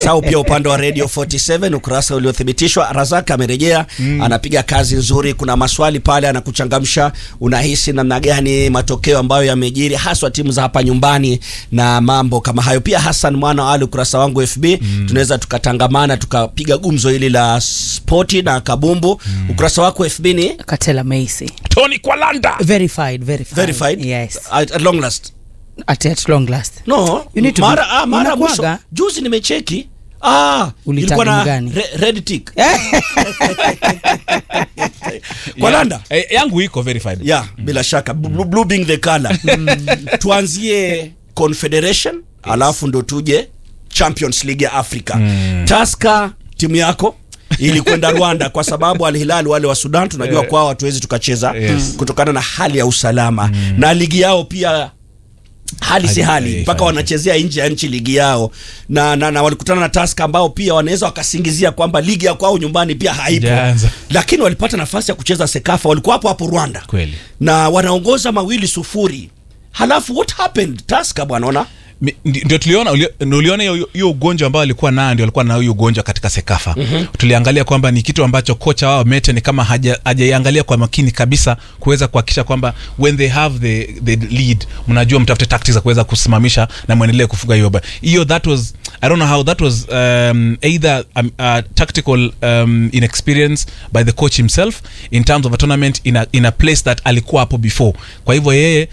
Sau pia upande wa Radio 47 ukurasa uliothibitishwa, Razak amerejea mm. anapiga kazi nzuri. Kuna maswali pale anakuchangamsha, unahisi namna gani matokeo ambayo yamejiri haswa timu za hapa nyumbani na mambo kama hayo. Pia Hassan mwana wa Ali, ukurasa wangu FB mm. tunaweza tukatangamana tukapiga gumzo hili la spoti na kabumbu mm. ukurasa wako FB ni Katela Macy. Tony Kwalanda. Verified, verified. verified Yes. at, at long last At, at long last. no You need to mara, be- ah, mara mwisho Unakuwaga? juzi nimecheki ah, ilikuwa na gani? re, red tick Kwalanda Eh, yangu iko verified. yeah, bila shaka blue, blue being the color tuanzie confederation alafu ndo tuje champions league ya africa mm. taska timu yako ilikwenda rwanda kwa sababu Al Hilal wale wa sudan tunajua Eh. kwao hatuwezi tukacheza Yes. kutokana na hali ya usalama na ligi yao pia hali si Hali- hali eh, mpaka hali. wanachezea nje ya nchi ligi yao na, na, na walikutana na taska ambao pia wanaweza wakasingizia kwamba ligi ya kwao nyumbani pia haipo Haijaanza. lakini walipata nafasi ya kucheza sekafa walikuwa hapo hapo rwanda Kweli. na wanaongoza mawili sufuri halafu what happened taska bwana ona Mi- ndi- ndio tuliona uli- ndio uliona hiyo hiyo ugonjwa ambao alikuwa nayo ndio alikuwa na hiyo ugonjwa katika sekafa mm-hmm. tuliangalia kwamba ni kitu ambacho kocha wao mete ni kama haja- hajaiangalia kwa makini kabisa kuweza kuhakikisha kwamba when they have the, the lead mnajua mtafute tactics za kuweza kusimamisha na mwendelee kufuga hiyo ba- hiyo that was i don't know how that was um, either um, uh, tactical um, inexperience by the coach himself in terms of a tournament in a, in a place that alikuwa hapo before kwa hivyo yeye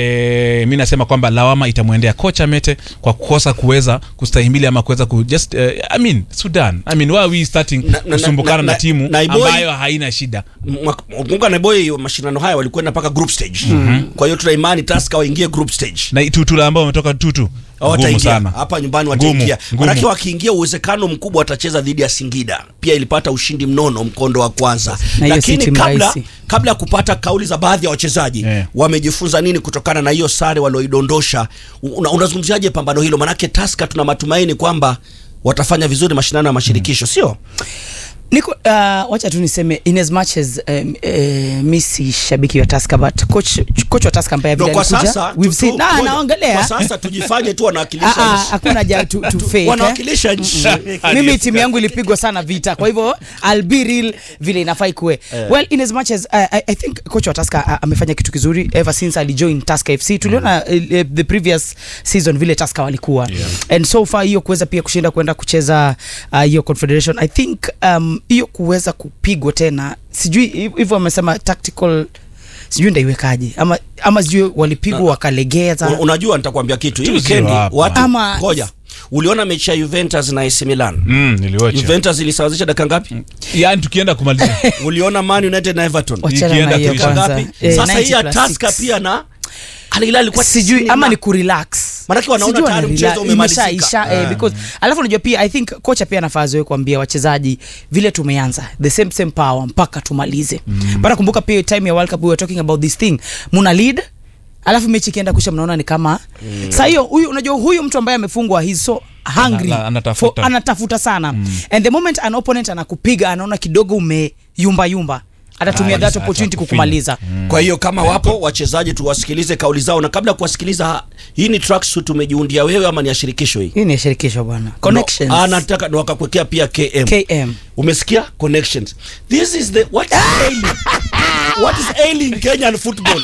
E, mi nasema kwamba lawama itamwendea kocha Mete kwa kukosa kuweza kustahimili ama kuweza ku just uh, I mean Sudan I mean why are we starting Na- na- kusumbukana na- na, na- timu na Iboi- ambayo haina shida kumbuka na boy mashindano haya walikwenda mpaka group stage mm-hmm. kwa hiyo tuna imani taska waingie group stage na tutula ambao wametoka tutu ngumu wataingia sana hapa nyumbani Ngumu, wataingia ngumu. manake wakiingia uwezekano mkubwa watacheza dhidi ya singida pia ilipata ushindi mnono mkondo wa kwanza Na hiyo si lakini timu kabla, rahisi. kabla ya kupata kauli za baadhi ya wachezaji Yeah. wamejifunza nini kutokana na hiyo sare walioidondosha una, unazungumziaje pambano hilo manake taska tuna matumaini kwamba watafanya vizuri mashindano ya mashirikisho sio niko uh, wacha tu niseme in as much as um, uh, mi si shabiki wa Tusker but coach coach wa Tusker ambaye Ndio vile kwa alikuja sasa we've tu- seen tu- na ngoja. naongelea kwa sasa tujifanye tu Ah, wanawakilisha ah, nchi. hakuna haja tu, tu fake, eh. wanawakilisha nchi mimi timu yangu ilipigwa sana vita kwa hivyo I'll be real vile inafaa ikuwe well in as much as uh, I, I think coach wa Tusker uh, amefanya kitu kizuri ever since alijoin Tusker FC tuliona uh, uh, the previous season vile Tusker walikuwa Yeah. and so far hiyo kuweza pia kushinda kwenda kucheza uh, hiyo confederation I think um, hiyo kuweza kupigwa tena sijui hiv- hivyo wamesema tactical sijui ndaiwekaje ama ama sijui walipigwa wakalegeza Un- unajua nitakwambia kitu hii 2-0 weekend hapa. watu Ama- ngoja uliona mechi ya Juventus na AC Milan mm, niliwacha Juventus ilisawazisha dakika ngapi yani tukienda kumaliza uliona Man United na Everton Wachana na Ikienda hiyo kuisha dakika kwanza ngapi Eh, sasa hii ya 90 plus Tusker six. pia na Al Hilal ilikuwa sijui tisini ama na- ni kurelax Manake wanaona Sijui tayari wanarela- mchezo umemalizika. imeshaisha, eh, because alafu unajua pia i think kocha pia anafaa zoe kuambia wachezaji vile tumeanza the same same power mpaka tumalize mm. but kumbuka pia time ya world cup we were talking about this thing muna lead alafu mechi ikienda kusha mnaona ni kama mm. saa hiyo huyu unajua huyu mtu ambaye amefungwa he's so hungry Ana- anatafuta. for, anatafuta sana mm. and the moment an opponent anakupiga anaona kidogo umeyumba yumba atatumia Ah, that ata- opportunity atakufinya. kukumaliza kwa hiyo kama wapo wachezaji tuwasikilize kauli zao na kabla ya kuwasikiliza hii ni tracksuit umejiundia wewe ama ni ya shirikisho hii hii ni ya shirikisho bwana connections no, anataka na wakakuwekea pia KM km umesikia connections this is the what is ailing what is ailing Kenyan football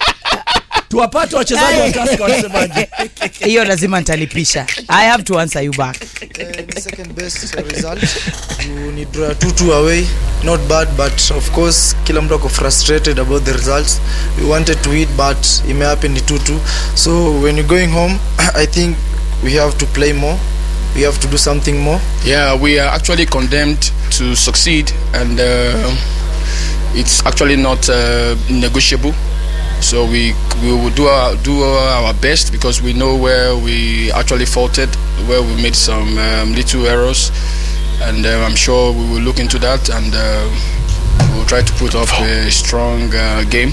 tuwapate wachezaji wa Tusker wanasemaje hiyo lazima nitalipisha i have to answer you back Uh, the second best result you need draw 2-2 away not bad but of course kila mtu ako frustrated about the results we wanted to win but it may happen ni 2-2 so when you're going home i think we have to play more we have to do something more Yeah, we are actually condemned to succeed, and uh, it's actually not uh, negotiable. So we we will do our do our best because we know where we actually faulted, where we made some um, little errors, and uh, I'm sure we will look into that and uh, we'll try to put up a strong uh, game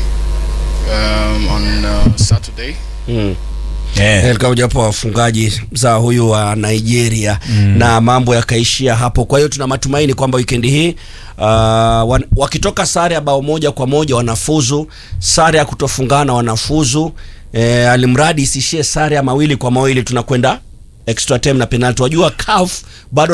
um, on uh, Saturday. yeah. katika mojawapo wa wafungaji za huyu wa Nigeria mm. na mambo yakaishia hapo. Kwa hiyo tuna matumaini kwamba wikendi hii uh, wan, wakitoka sare ya bao moja kwa moja wanafuzu, sare ya kutofungana wanafuzu. E, alimradi isishie sare ya mawili kwa mawili, tunakwenda extra time na penalty wajua CAF bado